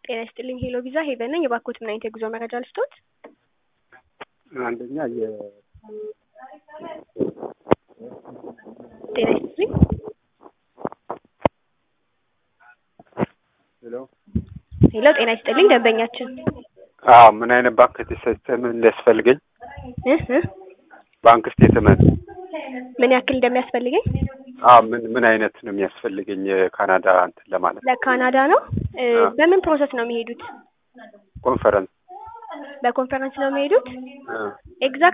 ጤና ይስጥልኝ ሄሎ ቪዛ ሄቨን ነኝ። የባኮት ምን አይነት የጉዞ መረጃ ልስጦት? አንደኛ የ ጤና ይስጥልኝ ሄሎ ሄሎ ጤና ይስጥልኝ ደንበኛችን አዎ ምን አይነት ባንክ ስቴትመንት እንዲያስፈልገኝ እ እ ባንክ ስቴትመንት ምን ያክል እንደሚያስፈልገኝ አዎ ምን ምን አይነት ነው የሚያስፈልገኝ የካናዳ እንትን ለማለት ለካናዳ ነው እ አዎ። በምን ፕሮሰስ ነው የሚሄዱት? ኮንፈረንስ በኮንፈረንስ ነው የሚሄዱት? እ ኤግዛክት